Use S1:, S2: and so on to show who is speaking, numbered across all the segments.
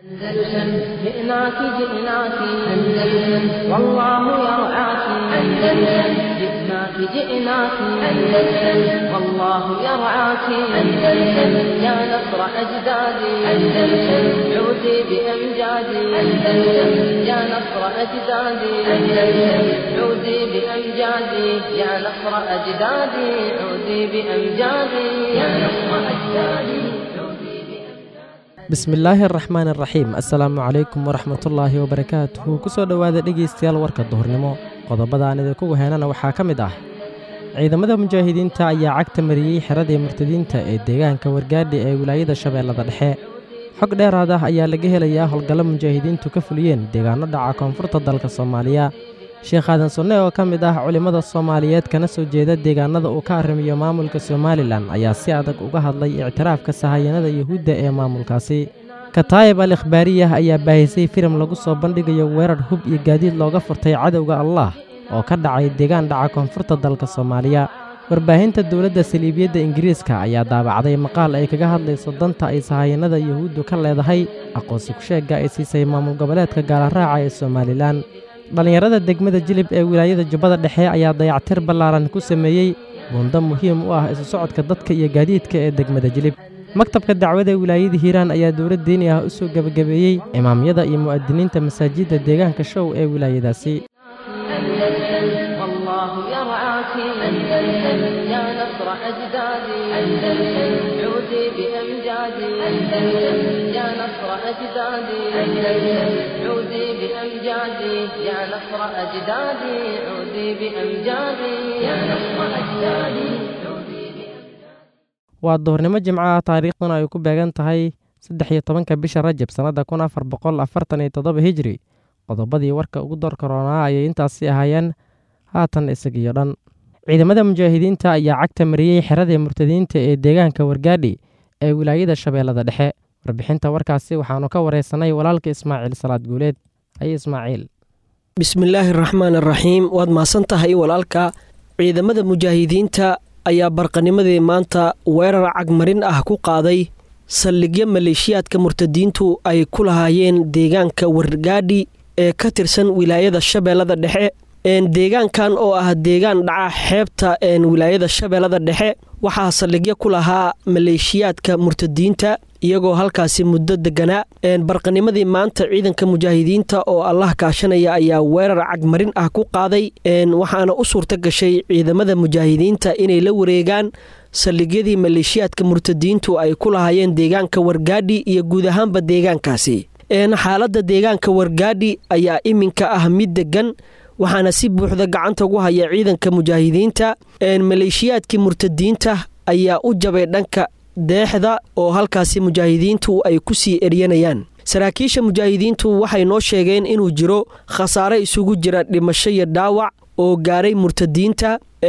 S1: أندلسن جئناك جئناك أندلسن والله يرعاك أندلسن جئناك جئناك أندلسن والله يرعاك أندلسن يا نصر أجدادي أندلسن عودي بأمجادي أندلسن يا نصر أجدادي أندلسن عودي بأمجادي يا نصر أجدادي عودي بأمجادي يا نصر أجدادي عودي بأمجادي
S2: bismillaahi araxmaan araxiim assalaamu calaykum waraxmatullaahi wabarakaatuhu kusoo dhowaada dhegaystayaal warka duhurnimo qodobada aan idinkugu heenana waxaa ka mid ah ciidamada mujaahidiinta ayaa cagta mariyey xeradii murtadiinta ee deegaanka wargaadhi ee wilaayada shabeellada dhexe xog dheeraad ah ayaa laga helayaa howlgallo mujaahidiintu ka fuliyeen deegaano dhaca koonfurta dalka soomaaliya sheekh aadan sunne oo ka mid ah culimmada soomaaliyeed kana soo jeeda deegaanada uu ka arrimiyo maamulka somalilan ayaa si adag uga hadlay ictiraafka sahayanada yuhuudda ee maamulkaasi kataayib al ikhbaariyah ayaa baahisay filim lagu soo bandhigayo weerar hub iyo gaadiid looga furtay cadowga allah oo ka dhacay deegaan dhaca koonfurta dalka soomaaliya warbaahinta dowladda saliibiyadda ingiriiska ayaa daabacday maqaal ay kaga hadlayso danta ay sahayanada yuhuuddu ka leedahay aqoonsi ku-sheegga ay siisay maamul goboleedka gaalaraaca ee somalilan dhallinyarada degmada jilib ee wilaayada jubbada dhexe ayaa dayactir ballaaran ku sameeyey buundo muhiim u ah isu socodka dadka iyo gaadiidka ee degmada jilib maktabka dacwada wilaayada hiiraan ayaa dowlad diini ah u soo gebagabeeyey imaamyada iyo mu'adiniinta masaajidda deegaanka show ee wilaayadaasi
S1: أندلسن والله يرعاك أندلسن يا نصر أجدادي أندلسن عودي بأمجادي أندلسن يا نصر أجدادي أندلسن عودي بأمجادي يا نصر أجدادي عودي بأمجادي يا نصر أجدادي عودي بأمجادي
S2: waa duhurnimo jimco ah taariikhduna ay ku beegan tahay saddex iyo tobanka bisha rajab sannadda kun afar boqol afartan iyo toddoba hijri qodobadii warka ugu door karoonaa ayay intaasi ahaayeen haatan isagiyo dhan ciidamada mujaahidiinta ayaa cagta mariyey xeradii murtadiinta ee deegaanka wargaadhi ee wilaayada shabeellada dhexe warbixinta warkaasi waxaannu ka wareysanay walaalka ismaaciil salaad guuleed haye ismaaciil
S3: bismillaahi raxmaan araxiim waad mahadsan tahay walaalka ciidamada mujaahidiinta ayaa barqanimadii maanta weerar cagmarin ah ku qaaday saldhigyo maleeshiyaadka murtadiintu ay ku lahaayeen deegaanka wargaadhi ee ka tirsan wilaayada shabeellada dhexe deegaankan oo ah deegaan dhaca xeebta wilaayada shabeellada dhexe waxaa saldhigyo ku lahaa maleeshiyaadka murtadiinta iyagoo halkaasi muddo deganaa barqanimadii maanta ciidanka mujaahidiinta oo allah kaashanaya ayaa weerar cagmarin ah ku qaaday waxaana u suurta gashay ciidamada mujaahidiinta inay la wareegaan saldhigyadii maleeshiyaadka murtadiintu ay ku lahaayeen deegaanka wargaadhi iyo guud ahaanba deegaankaasi xaaladda deegaanka wargaadhi ayaa iminka ah mid degan waxaana si buuxda gacanta ugu haya ciidanka mujaahidiinta maleeshiyaadkii murtadiinta ayaa u jabay dhanka deexda oo halkaasi mujaahidiintu ay ku sii eryanayaan saraakiisha mujaahidiintu waxay noo sheegeen inuu jiro khasaare isugu jira dhimasho iyo dhaawac oo gaaray murtadiinta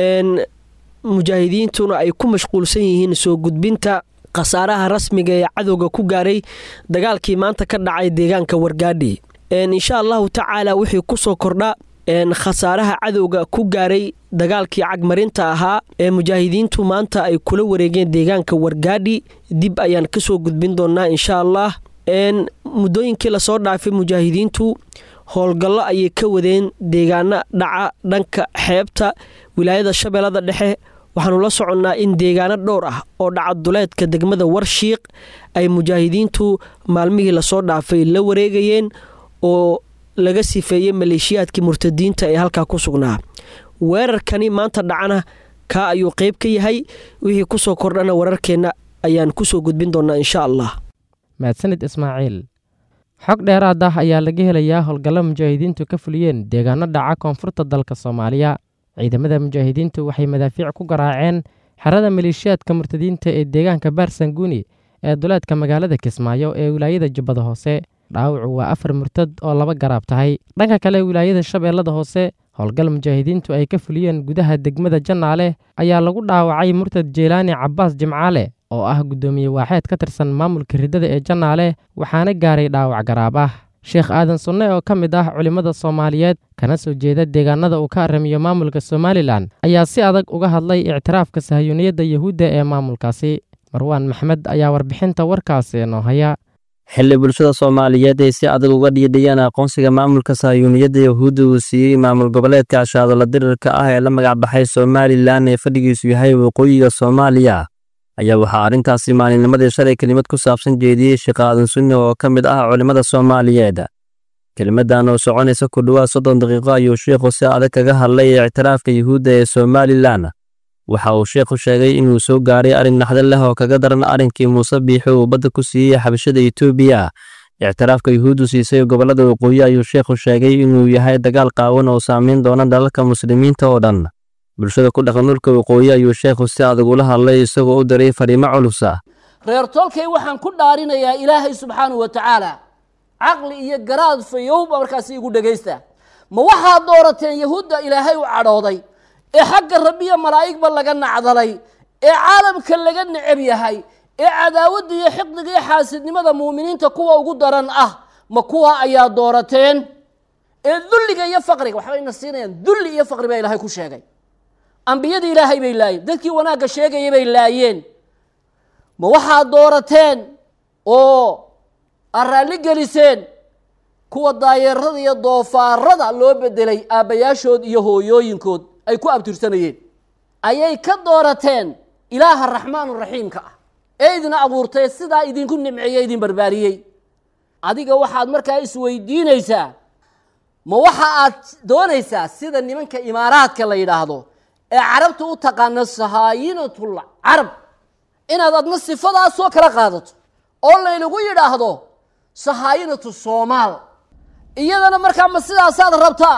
S3: mujaahidiintuna ay ku mashquulsan yihiin soo gudbinta khasaaraha rasmiga ee cadowga ku gaaray dagaalkii maanta ka dhacay deegaanka wargaadhi insha allahu tacaala wixii kusoo kordha khasaaraha cadowga ku gaaray dagaalkii cagmarinta ahaa ee mujaahidiintu maanta ay kula wareegeen deegaanka wargaadhi dib ayaan kasoo gudbin doonaa insha allah muddooyinkii lasoo dhaafay mujaahidiintu howlgallo ayay ka wadeen deegaano dhaca dhanka xeebta wilaayada shabeellada dhexe waxaanu la soconnaa in deegaano dhowr ah oo dhaca duleedka degmada warshiiq ay mujaahidiintu maalmihii lasoo dhaafay la wareegayeen oo laga sifeeyey maleeshiyaadkii murtadiinta ee halkaa ku sugnaa weerarkani maanta dhacana kaa ayuu qeyb ka yahay wixii kusoo kordhana wararkeenna ayaan kusoo gudbin doonaa insha allah
S2: mahadsanid ismaaciil xog dheeraad ah ayaa laga helayaa howlgallo mujaahidiintu ka fuliyeen deegaano dhaca koonfurta dalka soomaaliya ciidamada mujaahidiintu waxay madaafiic ku garaaceen xerada maleeshiyaadka murtadiinta ee deegaanka baarsanguuni ee duleedka magaalada kismaayo ee wilaayada jubbada hoose dhaawacu waa afar murtad oo laba garaab tahay dhanka kale wilaayada shabeellada hoose howlgal mujaahidiintu ay ka fuliyeen gudaha degmada jannaale ayaa lagu dhaawacay murtad jeylaani cabbaas jimcaale oo ah guddoomiye waaxeed ka tirsan maamulka riddada ee jannaale waxaana gaaray dhaawac garaab ah sheekh aadan sunne oo ka mid ah culimmada soomaaliyeed kana soo jeeda deegaanada uu ka arrimiyo maamulka somalilan ayaa si adag uga hadlay ictiraafka sahayuuniyadda yuhuudda ee maamulkaasi marwaan maxmed ayaa warbixinta warkaasi noo haya
S4: xilli bulshada soomaaliyeed ay si adag uga dhiidhiyeen aqoonsiga maamulka sahyuuniyadda yahuudda uu siiyey maamul goboleedka ashaadola dirirka ah ee la magacbaxay somalilan ee fadhigiisu yahay waqooyiga soomaaliya ayaa waxaa arrintaasi maalinnimadii shalay kelimad ku saabsan jeediyey sheekh aadan sunni oo ka mid ah culimmada soomaaliyeed kelimadan oo soconaysa ku dhowaad soddon daqiiqo ayuu sheekhu si adag kaga hadlay ictiraafka yuhuudda ee somalilan waxa uu sheekhu sheegay inuu soo gaaray arrin naxdo leh oo kaga daran arrinkii muuse biixi uu badda ku siiyey xabashada etoobiya ictiraafka yuhuuddu siisay gobollada waqooyi ayuu sheekhu sheegay inuu yahay dagaal qaawan oo saamayn doona dalalka muslimiinta oo dhan bulshada ku dhaqan dhulka waqooyi ayuu sheekhu si adag ula hadlay isagoo u diray fariimo culusa
S5: reer tolkay waxaan ku dhaarinayaa ilaahay subxaanahu wa tacaala caqli iyo garaad fayowba markaasi igu dhegaysta ma waxaad doorateen yahuudda ilaahay u cadhooday ee xagga rabbiya malaa'igba laga nacdalay ee caalamka laga necab yahay ee cadaawadda iyo xiqdiga iyo xaasidnimada muuminiinta kuwa ugu daran ah ma kuwa ayaa doorateen ee dulliga iyo faqriga waxbayna siinayaan dulli iyo faqri baa ilaahay ku sheegay ambiyadii ilaahay bay laayeen dadkii wanaagga sheegaya bay laayeen ma waxaad doorateen oo aad raalli geliseen kuwa daayeerada iyo doofaarada loo bedelay aabbayaashood iyo hooyooyinkood ay ku abtirsanayeen ayay ka doorateen ilaaha raxmaanu raxiimka ah ee idin abuurtay sidaa idinku nimceeyey idin barbaariyey adiga waxaad markaa isweydiinaysaa ma waxa aad doonaysaa sida nimanka imaaraadka la yidhaahdo ee carabta u taqaana sahaayinatul carab inaad adna sifadaas soo kala qaadato oo laynagu yidhaahdo sahaayinatu soomaal iyadana markaa ma sidaasaad rabtaa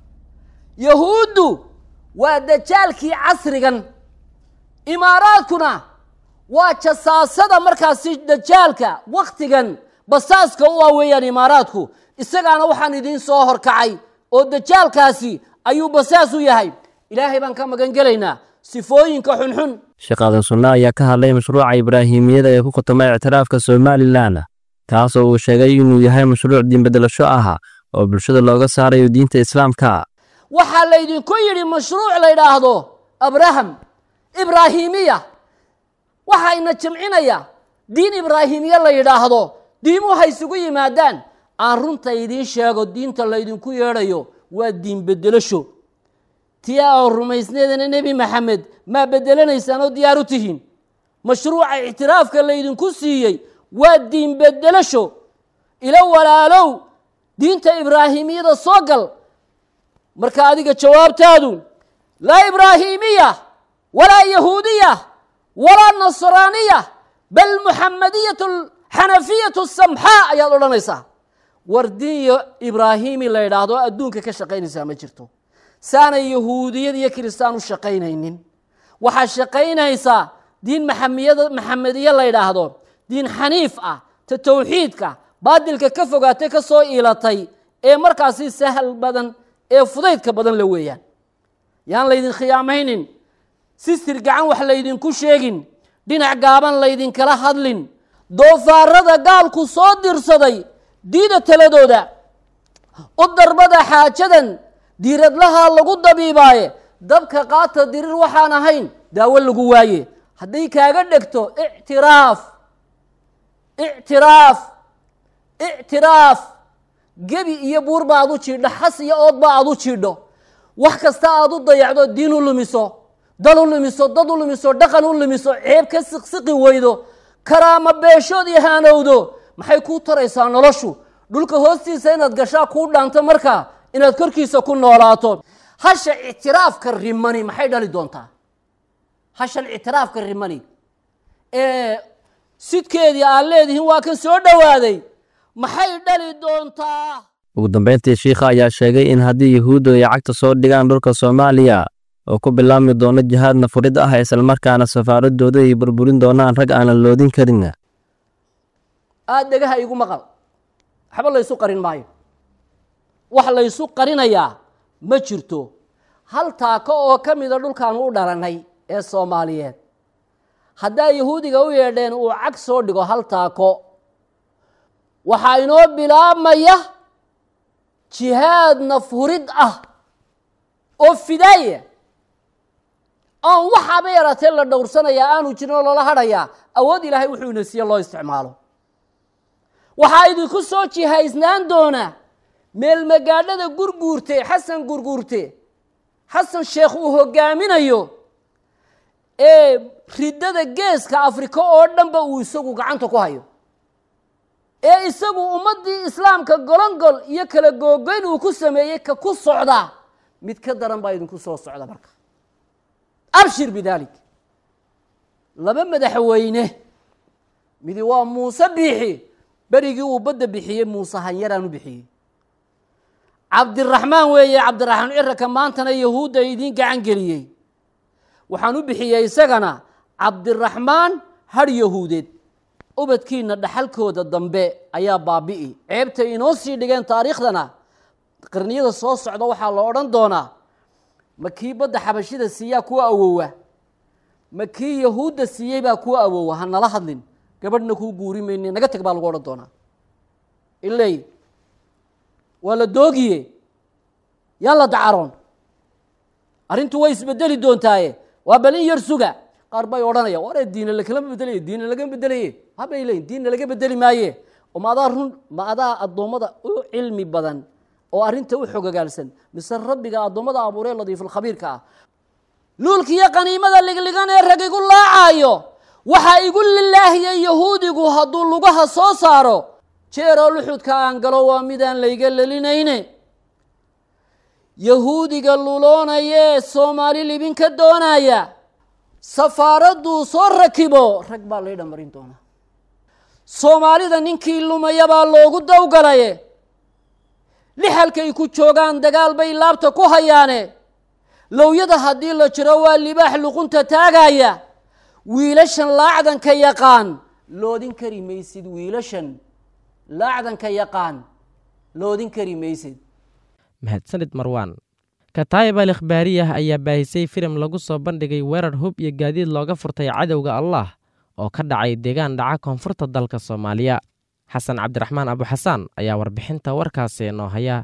S5: yahuuddu waa dajaalkii casrigan imaaraadkuna waa jasaasada markaasi dajaalka wakhtigan basaaska u ah weeyaan imaaraadku isagaana waxaan idiin soo horkacay oo dajaalkaasi ayuu basaas u yahay ilaahay baan ka magan gelaynaa sifooyinka xunxun
S4: sheekh aadan sunne ayaa ka hadlay mashruuca ibraahimiyada ee ku khutama ictiraafka somalilan kaasoo uu sheegay inuu yahay mashruuc diinbedelasho ah oo bulshada looga saarayo diinta islaamka
S5: waxaa laydinku yidhi mashruuc la ydhaahdo abraham ibraahimiya waxaa ina jimcinaya diin ibraahimiya la yidhaahdo diimuhu ha isugu yimaadaan aan runta idiin sheego diinta laydinku yeedhayo waa diin bedelasho tii oo rumaysneedana nebi maxamed maa bedelanaysaan oo diyaar u tihiin mashruuca ictiraafka laydinku siiyey waa diin bedelasho ilo walaalow diinta ibraahimiyada soo gal marka adiga jawaabtaadu laa ibraahimiya walaa yahuudiya walaa nasraaniya bal muxamadiyatu xanafiyatu samxaa ayaad odhanaysaa war diin ibraahimi la ydhaahdo adduunka ka shaqaynaysaa ma jirto saanay yahuudiyad iyo kiristaan u shaqaynaynin waxaa shaqaynaysaa diin maxamiyada maxamediye la ydhaahdo diin xaniif ah ta towxiidka baadilka ka fogaatay ka soo iilatay ee markaasi sahal badan ee fudaydka badan la weeyaan yaan laydin khiyaamaynin sistir gacan wax laydinku sheegin dhinac gaaban laydinkala hadlin doofaarada gaalku soo dirsaday diida taladooda u darbada xaajadan diiradlaha lagu dabiibaaye dabka qaata dirir waxaan ahayn daawo lagu waaye hadday kaaga dhegto ictiraaf ictiraaf ictiraaf gebi iyo buurba aad u jiidho xas iyo oodba aad u jiidho wax kasta aad u dayacdo diin u lumiso dal u lumiso dad u lumiso dhaqan u lumiso ceeb ka siqsiqi weydo karaama beeshood iyo haanowdo maxay kuu taraysaa noloshu dhulka hoostiisa inaad gashaa kuu dhaanto markaa inaad korkiisa ku noolaato hasha ictiraafka rimani maxay dhali doontaa hashan ictiraafka rimani ee sidkeedii aad leedihiin waa kan soo dhowaaday maxay dhali doontaa
S4: ugu dambayntii shiikha ayaa sheegay in haddii yuhuuddu ay cagta soo dhigaan dhulka soomaaliya oo ku bilaabmi doono jihaad nafurid ah islamarkaana safaaradooda ay burburin doonaan rag aanan loodin karin
S5: aada dhegaha igu maqal waxba laysu qarin maayo wax laysu qarinayaa ma jirto hal taako oo ka mida dhulkaanu u dhalannay ee soomaaliyeed haddaa yahuudiga u yeedheen uu cag soo dhigo hal taako waxaa inoo bilaabmaya jihaad nafurid ah oo fidaaya aan waxaaba yaratee la dhowrsanayaa aanu jirin oo lala hadhayaa awood ilaahay wuxuu ina siiye loo isticmaalo waxaa idinku soo jihaysnaan doona meel magaadhada gurguurte xasan gurguurte xasan sheekh uu hogaaminayo ee riddada geeska afrika oo dhanba uu isagu gacanta ku hayo ee isagu ummaddii islaamka golongol iyo kala googoyn uu ku sameeyey ka ku socda mid ka daran baa idinku soo socda marka abshir bidaalik laba madaxweyne midi waa muuse biixi berigii uu badda bixiyey muuse hanyaraan u bixiyey cabdiraxmaan weeye cabdiraxmaan ciraka maantana yahuudda idiin gacan geliyey waxaan u bixiyey isagana cabdiraxmaan har yahuudeed ubadkiina dhaxalkooda dambe ayaa baabi'i ceebtay inoo sii dhigeen taariikhdana qarniyada soo socda waxaa la odhan doonaa ma kii badda xabashida siiyaa kuwa awowa ma kii yahuudda siiyey baa kuwa awowa ha nala hadlin gabadhna kuu guuri mayne naga teg baa lagu odhan doonaa iley waa la doogiye yaan la dacaroon arrintu way isbedeli doontaaye waa bal in yar suga qaar bay odhanaya waree diina lakalama bedelaye diina laga bedelaye habay leyin diinna laga bedeli maaye oo ma adaa run ma adaa addoommada u cilmi badan oo arrinta u xogogaalsan mise rabbiga addoommada abuuree ladiifulkhabiirka ah luulkiiyo qaniimada ligligan ee rag igu laacaayo waxaa igu lilaahiyey yahuudigu hadduu lugaha soo saaro jeeroo luxudka aan galo waa midaan layga lelinayne yahuudiga luloonayee soomaali libin ka doonaya safaaradduu soo rakibo rag baa laydha marin doonaa soomaalida ninkii lumaya baa loogu dawgalaye lixalkay ku joogaan dagaal bay laabta ku hayaane lowyada haddii la jiro waa libaax luqunta taagaya wiilashan laacdanka yaqaan loodin kari maysid wiilashan laacdanka yaqaan loodin kari maysid
S2: mahadsanid marwaan kataayib al ikhbaariyah ayaa baahisay filim lagu soo bandhigay weerar hub iyo gaadiid looga furtay cadowga allah oo ka dhacay deegaan dhaca koonfurta dalka soomaaliya xasan cabdiraxmaan abuxasaan ayaa warbixinta warkaasi noo haya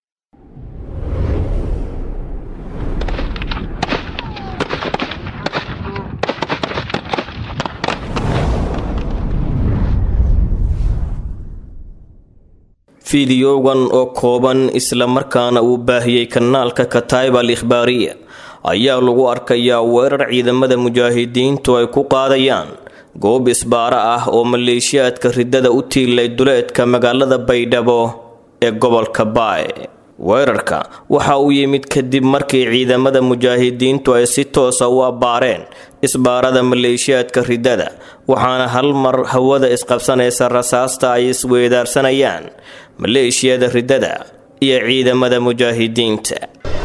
S6: fideogan oo kooban islamarkaana uu baahiyey kanaalka kataib al ikhbaariya ayaa lagu arkayaa weerar ciidamada mujaahidiintu ay ku qaadayaan goob isbaara ah oo maleeshiyaadka riddada u tiilay duleedka magaalada baydhabo ee gobolka baay weerarka waxa uu yimid kadib markii ciidamada mujaahidiintu ay si toosa u abbaareen isbaarada maleeshiyaadka riddada waxaana hal mar hawada isqabsanaysa rasaasta ay isweedaarsanayaan maleeshiyada riddada iyo ciidamada mujaahidiinta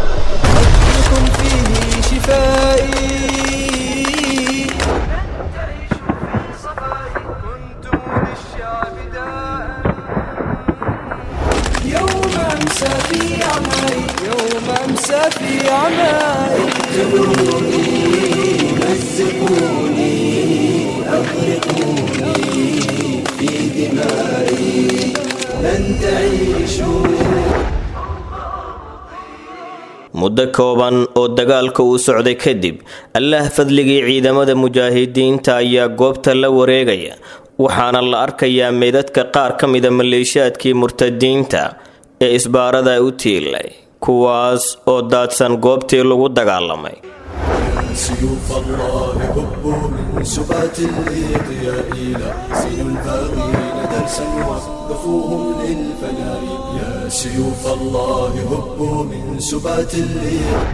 S6: muddo kooban oo dagaalka uu socday kadib allaah fadligii ciidamada mujaahidiinta ayaa goobta la wareegaya waxaana la arkayaa meydadka qaar ka mida maleeshiyaadkii murtadiinta ee isbaarada u tiilay kuwaas oo daadsan goobtii lagu dagaalamay
S7: سيوف الله هبوا من سبات الإضياء لا سين الباغين درسا وقفوهم للفناء يا سيوف الله هبوا من سبات الإضياء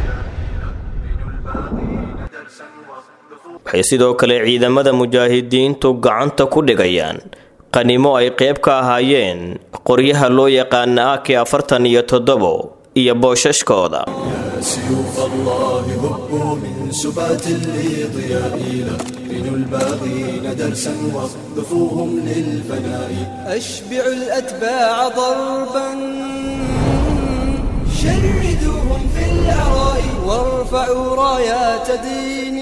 S6: waxay sidoo kale ciidamada mujaahidiintu gacanta ku dhigayaan qanimo ay qayb ka ahaayeen qoryaha loo yaqaana aki afartan iyo toddobo iyo boosashkooda
S7: سيوف الله هبوا من سبات الإضياء لا بنوا الباغين درسا واقذفوهم للفناء
S8: أشبعوا الأتباع ضربا شردوهم في العراء وارفعوا رايات دين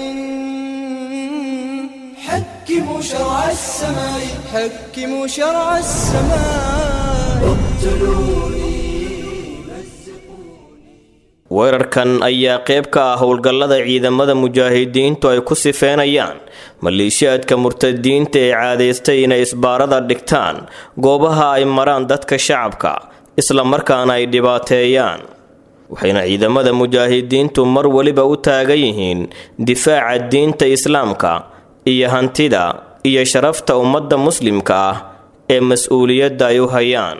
S8: حكموا شرع السماء حكموا شرع السماء اقتلوني
S6: weerarkan ayaa qayb ka ah howlgallada ciidamada mujaahidiintu ay ku sifeynayaan maleeshiyaadka murtadiinta ee caadaystay inay isbaarada dhigtaan goobaha ay maraan dadka shacabka isla markaana ay dhibaateeyaan waxayna ciidamada mujaahidiintu mar weliba u taagan yihiin difaaca diinta islaamka iyo hantida iyo sharafta ummadda muslimka ah ee mas-uuliyadda ay u hayaan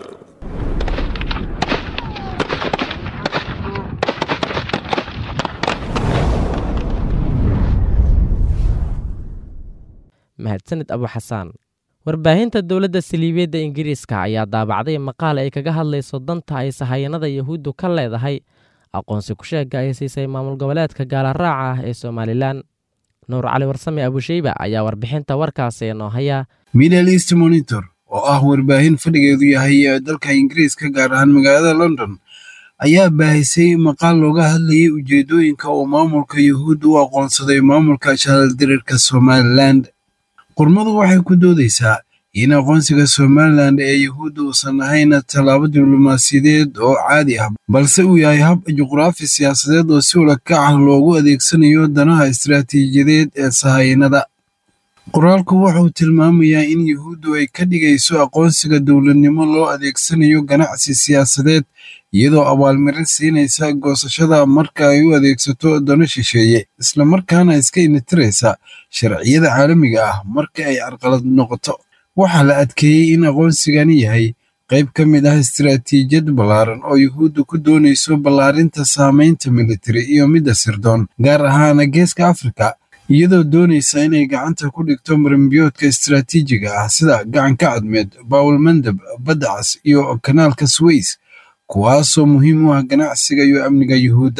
S2: mahadsanid abu xasaan warbaahinta dowladda saliibiyadda ingiriiska ayaa daabacday maqaal ay kaga hadlayso danta ay sahayanada yahuuddu ka leedahay aqoonsi ku-sheega ay siisay maamul goboleedka gaalaraaca ah ee somalilan nuur cali warsame abusheyba ayaa warbixinta warkaasi noo haya
S9: middle east monitor oo ah warbaahin fadhigeedu yahay dalka ingiriiska gaar ahaan magaalada london ayaa baahisay maqaal looga hadlayay ujeedooyinka uu maamulka yahuudda u aqoonsaday maamulka jaaladirirka somalilan qormadu waxay ku doodaysaa in aqoonsiga somalilan ee yahuudda uusan ahayn tallaabo diblomaasiyadeed oo caadi ah balse uu yahay hab juqraafi siyaasadeed oo si walakac ah loogu adeegsanayo danaha istiraatiijiyadeed ee sahayanada qoraalku wuxuu tilmaamayaa in yahuuddu ay ka dhigayso aqoonsiga dowladnimo loo adeegsanayo ganacsi siyaasadeed iyadoo abaalmarin siinaysa goosashada marka ay u adeegsato dano shisheeye islamarkaana iska initiraysa sharciyada caalamiga ah marka ay carqalad noqoto waxaa la adkeeyey in aqoonsigani yahay qayb ka mid ah istiraatiijiyad ballaaran oo yuhuudda ku doonayso ballaarinta saamaynta militari iyo midda sirdoon gaar ahaana geeska afrika iyadoo doonaysa inay gacanta ku dhigto marimbiyoodka istiraatiijiga ah sida gacanka cadmeed baawul mandab badda cas iyo kanaalka sways kuwaasoo muhiim u ah ganacsiga iyo amniga yuhuudda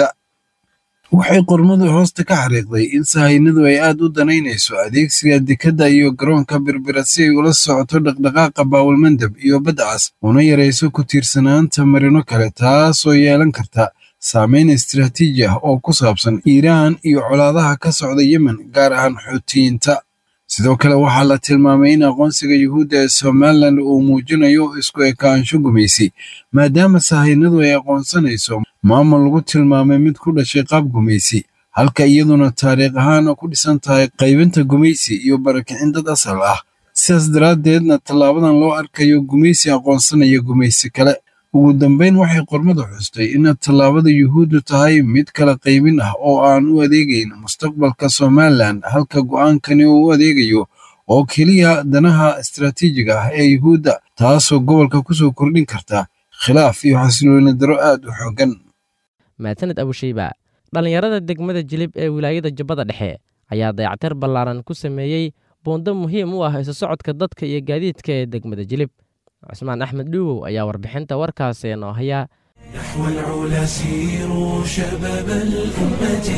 S9: waxay qormadu hoosta ka xariiqday in sahaynadu ay aad u danaynayso adeegsiga dekadda iyo garoonka birbira si ay ula socoto dhaqdhaqaaqa baawulmandab iyo badda cas una yarayso ku tiirsanaanta marino kale taasoo yeelan karta saameyn istiraatiiji ah oo ku saabsan iiraan iyo colaadaha ka socda yemen gaar ahaan xuutiyiinta sidoo kale waxaa la tilmaamay in aqoonsiga yuhuudda ee somalilan uu muujinayo isku ekaansho gumaysi maadaama sahaynadu ay aqoonsanayso maamul lagu tilmaamay mid ku dhashay qaab gumaysi halka iyaduna taariikh ahaan ku dhisan tahay qaybinta gumaysi iyo barakicin dad asal ah sidaas daraaddeedna tallaabadan loo arkayo gumaysi aqoonsanaya gumaysi kale ugu dambayn waxay qormadu xustay in tallaabada yuhuuddu tahay mid kala qaybin ah oo aan u adeegayn mustaqbalka somalilan halka go'aankani uu u adeegayo oo keliya danaha istiraatiijiga ah ee yuhuudda taasoo gobolka kusoo kordhin karta khilaaf iyo xasilooni daro aad u xooggan
S2: maasaned abusheyba dhallinyarada degmada jilib ee wilaayada jubbada dhexe ayaa dayactir ballaaran ku sameeyey buundo muhiim u ah isu socodka dadka iyo gaadiidka ee degmada jilib cusmaan axmed dhuuwow ayaa warbixinta warkaasi noo haya
S10: نحو العلا سيروا شباب الأمة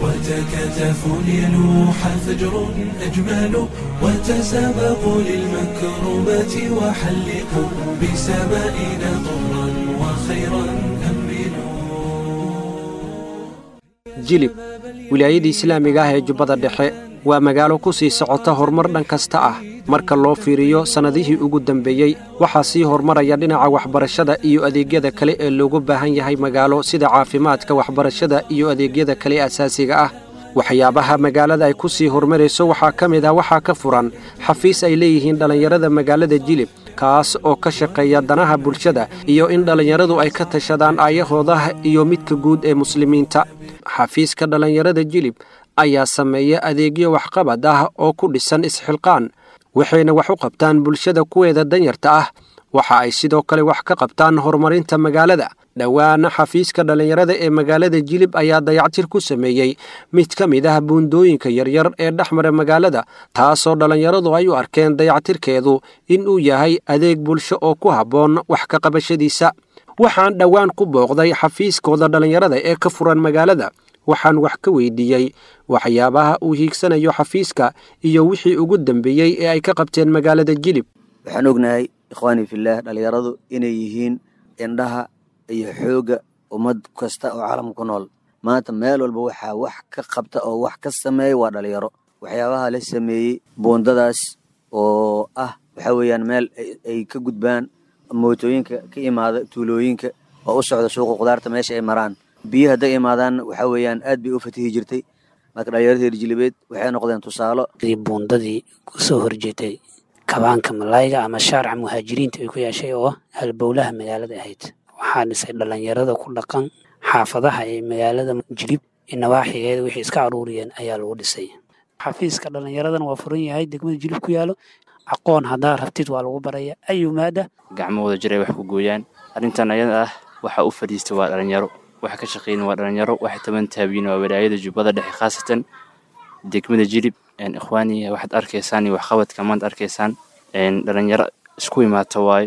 S10: وتكاتفوا ليلوح فجر أجمل وتسابقوا للمكرمات وحلقوا بسمائنا طرا وخيرا أمنوا
S11: jilib wilaayadii islaamiga ah ee jubbada dhexe waa magaalo ku sii socota horumar dhan kasta ah marka loo fiiriyo sannadihii ugu dambeeyey waxaa sii horumaraya dhinaca waxbarashada iyo adeegyada kale ee loogu baahan yahay magaalo sida caafimaadka waxbarashada iyo adeegyada kale asaasiga ah waxyaabaha magaalada ay ku sii horumarayso waxaa ka mid ah waxaa ka furan xafiis ay leeyihiin dhallinyarada magaalada jilib kaas oo ka shaqeeya danaha bulshada iyo in dhallinyaradu ay ka tashadaan aayahooda iyo midka guud ee muslimiinta xafiiska dhallinyarada jilib ayaa sameeya adeegyo waxqabad ah oo ku dhisan isxilqaan waxayna wax u qabtaan bulshada kuweeda danyarta ah waxa ay sidoo kale wax ka qabtaan horumarinta magaalada dhowaana xafiiska dhallinyarada ee magaalada jilib ayaa dayactir ku sameeyey mid ka mid ah buundooyinka yaryar ee dhex mara magaalada taasoo dhallinyaradu ay u arkeen dayactirkeedu in uu yahay adeeg bulsho oo ku habboon wax ka qabashadiisa waxaan dhowaan ku booqday xafiiskooda dhallinyarada ee ka furan magaalada waxaan wax ka weydiiyey waxyaabaha uu hiigsanayo xafiiska iyo wixii ugu dambeeyey ee ay ka qabteen magaalada jilib
S12: waxaan ognahay ikhwaanii fillaah dhallinyaradu inay yihiin indhaha iyo xoogga ummad kasta oo caalamka ku nool maanta meel walba waxaa wax ka qabta oo wax ka sameeya waa dhalinyaro waxyaabaha la sameeyey buundadaas oo ah waxaa weeyaan meel ay ka gudbaan mootooyinka ka imaada tuulooyinka oo u socda suuqa qudaarta meesha ay maraan biyo hadday imaadaan waxaa weeyaan aad bay u fatihi jirtay marka dhalinyarada reer jilibeed waxay noqdeen tusaalo
S13: buundadii kusoo horjeetay kabaanka malayga ama shaarca muhaajiriinta ay ku yeeshay oo halbowlaha magaalada ahayd waxaa dhisay dhalinyarada ku dhaqan xaafadaha ee magaalada jilib nawaaxigeeda wixii iska aruuriyeen ayaa lagu dhisay xafiiska dhallinyaradan waa furan yahay degmada jilib ku yaalo aqoon haddaa rabtid waa lagu baraya ayu maada
S14: gacmo wada jir ay wax ku gooyaan arrintan ayada ah waxa u fadhiista waa dhalinyaro waxa ka shaqeyna waa dhalinyaro waxa taban taabiyin waa walaayada jubbada dhexe khaasatan degmada jilib ikhwaani waxaad arkaysaan iyo waxqabadka maanta arkaysaan dhalinyaro isku imaata waayo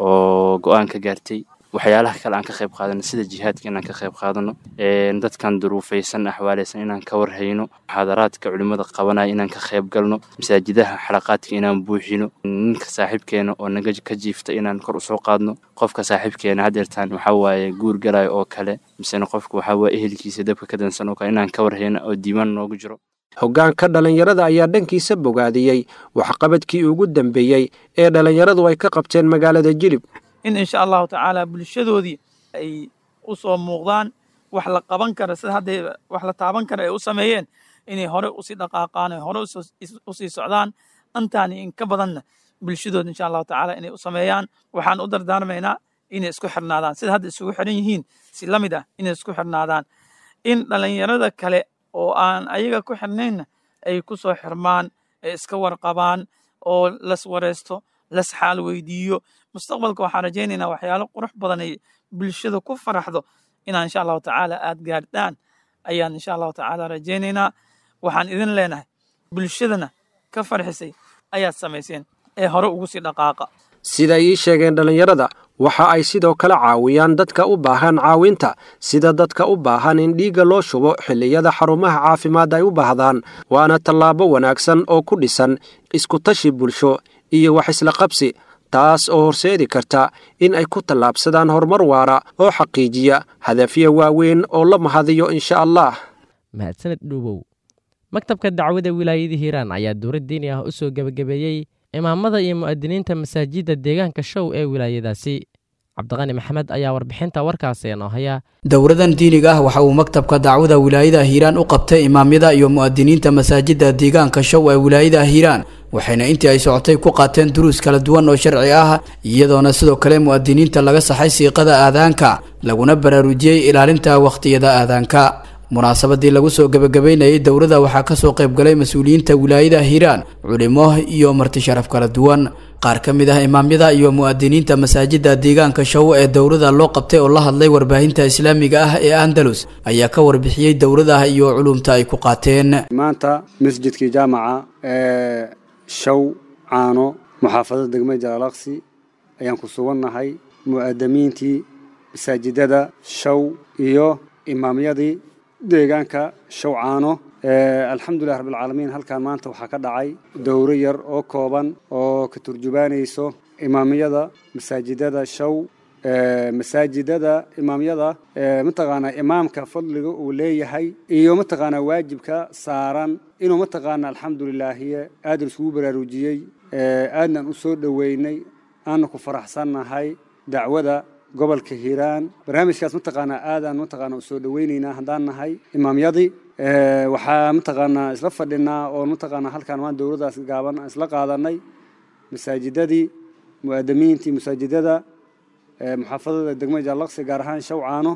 S14: oo go-aan ka gaartay waxyaalaha kale aan ka qayb qaadano sida jihaadka inaan ka qayb qaadano dadkan duruufaysan axwaaleysan inaan ka warhayno muxaadaraadka culimmada qabanaya inaan ka qayb galno masaajidaha xalaqaadka inaan buuxino ninka saaxiibkeena oo naga ka jiifta inaan kor usoo qaadno qofka saaxiibkeena hadeertaan waxaa waaye guur galayo oo kale misena qofka waxaa waaye ehelkiisa dabka ka dansan oo kale inaan ka warhayno oo diimaan noogu jiro
S11: hoggaanka dhallinyarada ayaa dhankiisa bogaadiyey waxqabadkii ugu dambeeyey ee dhallinyaradu ay ka qabteen magaalada jilib
S15: in insha allahu tacaala bulshadoodii ay u soo muuqdaan wax la qaban kara sida hadday wax la taaban kara ay u sameeyeen inay hore usii dhaqaaqaan hore usii socdaan antaani in ka badanna bulshadooda insha allahu tacaala inay u sameeyaan waxaan u dardaarmaynaa inay isku xirnaadaan sida hadda isugu xiran yihiin si la mid ah inay isku xirnaadaan in dhallinyarada kale oo aan ayaga ku xirnaynna ay ku soo xirmaan ay iska warqabaan oo las wareysto las xaal weydiiyo mustaqbalka waxaan rajaynaynaa waxyaalo qurux badan ay bulshada ku faraxdo inaa insha allahu tacaala aad gaardhaan ayaan insha allahu tacaala rajaynaynaa waxaan idin leenahay bulshadana ka farxisay ayaad samayseen ee hore ugu sii dhaqaaqa
S11: sida ii sheegeen dhallinyarada waxa ay sidoo kale caawiyaan dadka u baahan caawinta sida dadka u baahan in dhiigga loo shubo xilliyada xarumaha caafimaad ay u baahdaan waana tallaabo wanaagsan oo ku dhisan iskutashi bulsho iyo wax isla qabsi taas oo horseedi karta in ay ku tallaabsadaan horumar waara oo xaqiijiya hadafyo waaweyn oo la mahadiyo insha allah
S2: mahadsaned dhuubow maktabka dacwada wilaayada hiiraan ayaa dowlad diini ah u soo gebagabeeyey imaamada iyo mu'adiniinta masaajidda deegaanka show ee wilaayadaasi cabdiqani maxamed ayaa warbixinta warkaasi inoo haya
S16: dowladan diiniga ah waxa uu maktabka dacwada wilaayada hiiraan u qabtay imaamyada iyo mu'adiniinta masaajidda deegaanka show ee wilaayada hiiraan waxayna intii ay socotay ku qaateen duruus kala duwan oo sharci ah iyadoona sidoo kale mu'adiniinta laga saxay siiqada aadaanka laguna baraarujiyey ilaalinta wakhtiyada aadaanka munaasabadii lagu soo gebagabeynayay dowladda waxaa kasoo qaybgalay mas-uuliyiinta wilaayada hiiraan culimo iyo marti sharaf kala duwan qaar ka mid ah imaamyada iyo mu'adiniinta masaajidda deegaanka show ee dowladda loo qabtay oo la hadlay warbaahinta islaamiga ah ee andalus ayaa ka warbixiyey dowladaha iyo culumta ay ku qaateen
S17: maanta masjidkii jaamaca ee show caano muxaafadada degmada jalaalaqsi ayaan ku sugannahay mu'adamiintii masaajidada show iyo imaamyadii deegaanka shawcaano alxamdulilah rabbilcaalamiin halkan maanta waxaa ka dhacay dowro yar oo kooban oo ka turjubaanayso imaamyada masaajidada show masaajidada imaamyada mataqaanaa imaamka fadliga uu leeyahay iyo mataqaanaa waajibka saaran inuu mataqaanaa alxamdulilaahiye aadan isugu baraarujiyey aadnan u soo dhoweynay aana ku faraxsannahay dacwada gobolka hiiraan barnaamijkaas mataqaanaa aadaan mataqaanaa usoo dhaweyneynaa haddaan nahay imaamyadii waxaa mataqaanaa isla fadhinaa oo mataqaanaa halkaan maan dowladdaas gaaban isla qaadanay masaajidadii mu'adamiintii masaajidada muxaafadada degmada jaalaqsi gaar ahaan shawcaano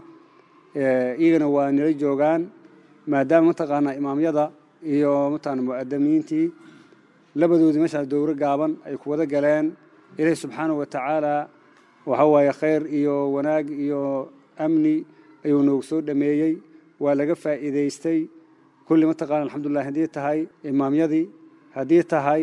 S17: iyagana waa nila joogaan maadaama mataqaanaa imaamyada iyo mataqaanaa mu'adamiintii labadoodii meeshaas dowro gaaban ay ku wada galeen ilaahi subxaanahu wa tacaala waxa waaye khayr iyo wanaag iyo amni ayuu noogu soo dhameeyey waa laga faa'iidaystay kulli mataqaana alxamdulilah haddii tahay imaamyadii haddii tahay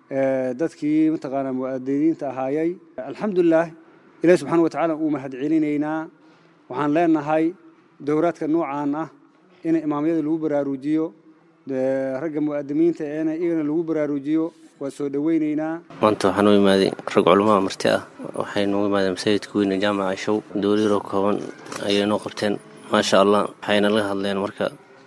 S17: dadkii mataqaana mu'adiniinta ahaayey alxamdulilah ilahi subxaana wa tacaala uu mahad celinaynaa waxaan leenahay dowraadka noocaan ah in imaamyada lagu baraarujiyo ragga mu'adimiinta eena iyagana lagu baraarujiyo waa soo dhaweyneynaa
S18: maanta waxaan u imaaday rag culamaa marti ah waxay noogu imaadeen masaajidka weyne jaamaca show dowlayaroo kooban ayay noo qabteen maasha allah waxayna laga hadleen marka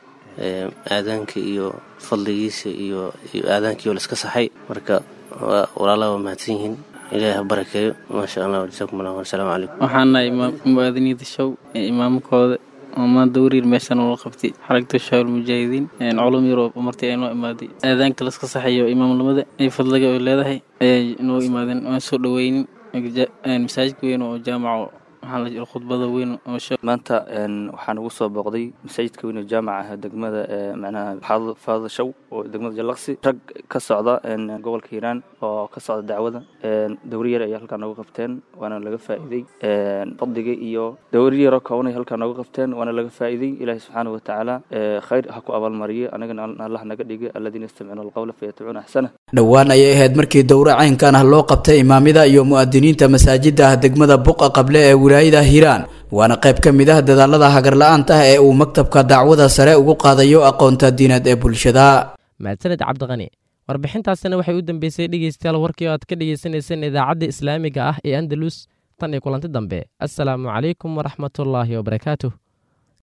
S18: aadaanka iyo fadligiisa iyo iyo aadaankiioo laiska saxay marka walaalaha waa mahadsan yihiin ilaahi ha barakeeyo maasha allah jasaakum allah asalaamu calaykum
S19: waxaan nahay mu'aadiniinta show ee imaamkooda ama dowriir meeshan loo qabtay xaragta shaawil mujaahidiin culum yar oo martii ay noo imaaday aadaanka laska saxayo imaamnimada iyo fadliga ay leedahay ayay noo imaadeen waan soo dhoweynin masaajidka weyn oo jaamaco khudbada weyn
S20: maanta waxaan ugu soo booqday masaajidka weyn oo jaamaca ah degmada macnaha faada show oo degmada jalaqsi rag ka socda gobolka hiiraan oo ka socda dacwada dowri yar ayay halkaa nooga qabteen waana laga faa'iiday fadliga iyo dowri yaroo kooban ay halkaa nooga qabteen waana laga faa'iiday ilaahi subxaana watacaala khayr ha ku abaalmariyo anagana allah naga dhigay alladiina yastamicuuna alqawla fayatabicuuna axsana
S16: dhowaan ayay ahayd markii dowro caynkan ah loo qabtay imaamyada iyo mu'adiniinta masaajida ah degmada buqa qable ee wilaayada hiiraan waana qayb ka mid ah dadaalada hagarla-aanta ah ee uu maktabka dacwada sare ugu qaadayo aqoonta diineed ee bulshada
S2: mahadsaned cabdiqani warbixintaasina waxay u dambeysay dhegeystayaal warkii oo aad ka dhegeysaneyseen idaacadda islaamiga ah ee andalus tan iyo kulanti dambe assalaamu calaykum waraxmatullaahi wabarakaatuh